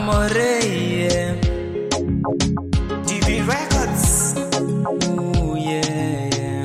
Amore, TV Records. ooh, yeah, yeah.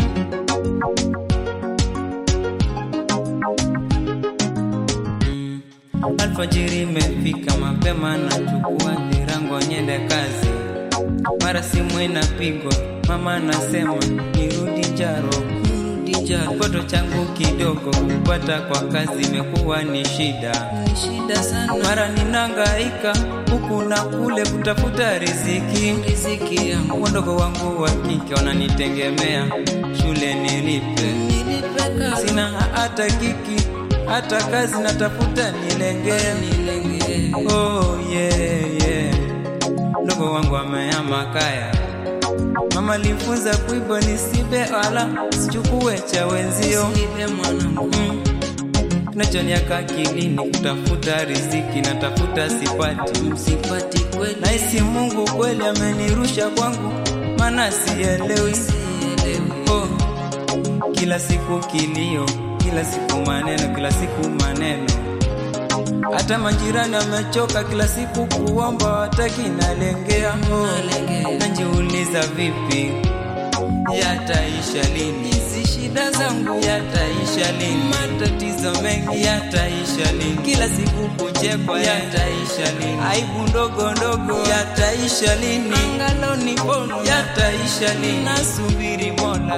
Mm. Alfajiri imefika mapema, nachukua virango nyende kazi, mara simu inapigwa, mama anasema nirudi Njaro, nirudi Njaro. Kipato changu kidogo, kupata kwa kazi imekuwa ni shida, ni shida sana. Mara ninangaika huku na kule kutafuta riziki, riziki yangu. Wadogo wangu wa kike wananitegemea, shule nilipe, sina hata kiki hata kazi natafuta nilengee, nilengee. Oh, yeah, yeah. Ndogo wangu ameama kaya, mama alifunza kuiba nisibe wala sichukue cha wenzio mm. Kinachoniaka akilini kutafuta riziki natafuta sipati, sipati kweli. Nahisi Mungu kweli amenirusha kwangu, maana sielewi oh. Kila siku kilio, kila siku maneno, kila siku maneno. Hata majirani wamechoka, kila siku kuomba, wataki nalengea. Oh, najiuliza vipi yataisha lini? Hizi shida zangu yataisha lini? Matatizo mengi yataisha lini? Kila siku kuchekwa yataisha lini? Aibu ndogo ndogo yataisha lini? Angalo ni bono yataisha lini? Nasubiri Mola.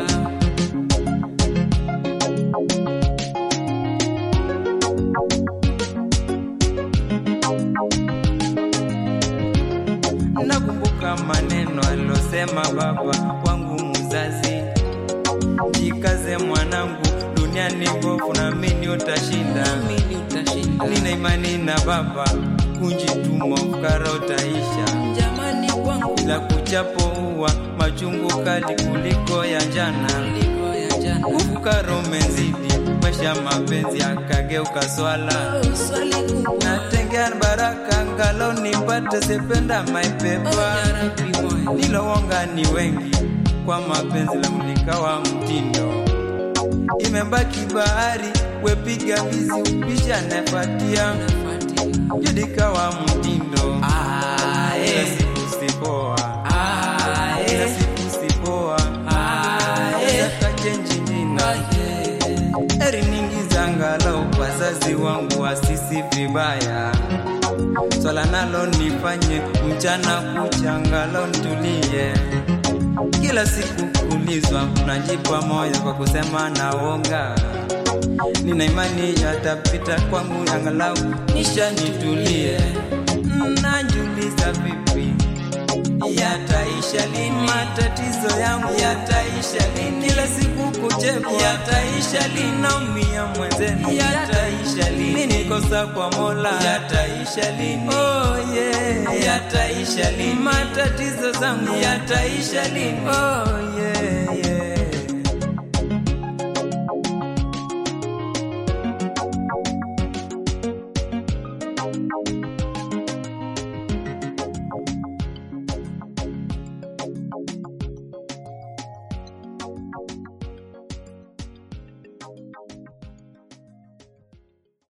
Nakumbuka maneno alosema baba wangu mzazi, jikaze mwanangu, duniani bovu, naamini utashinda, nina imani na baba, kunjituma fukara utaisha, jamani kwangu, bila kuchapo uwa machungu kali kuliko ya jana, ufukara umezidi, maisha mapenzi akageuka swala natengea baraka ngalo nipate sependa maipepa nilowonga ni wengi kwa mapenzi la mlikawa mtindo imebaki bahari wepiga vizi upisha nafatia judikawa mtindo Kila siku sipoa Kila siku sipoa Zakachenji nina Eri ningi zangalau wazazi wangu wasisi vibaya swala nalo nifanye mchana kucha ngalo ntulie kila siku kulizwa najipa moyo kwa kusema naonga nina imani yatapita kwangu angalau nisha nitulie najuliza vipi yataisha lini? Matatizo yangu yataisha lini? Kila siku kuchekwa yataisha lini? Naumia mwenzenu yataisha lini? Nikosa kwa Mola yataisha lini? Oh yeah, yataisha lini? Matatizo zangu yataisha lini? Oh yeah, yeah.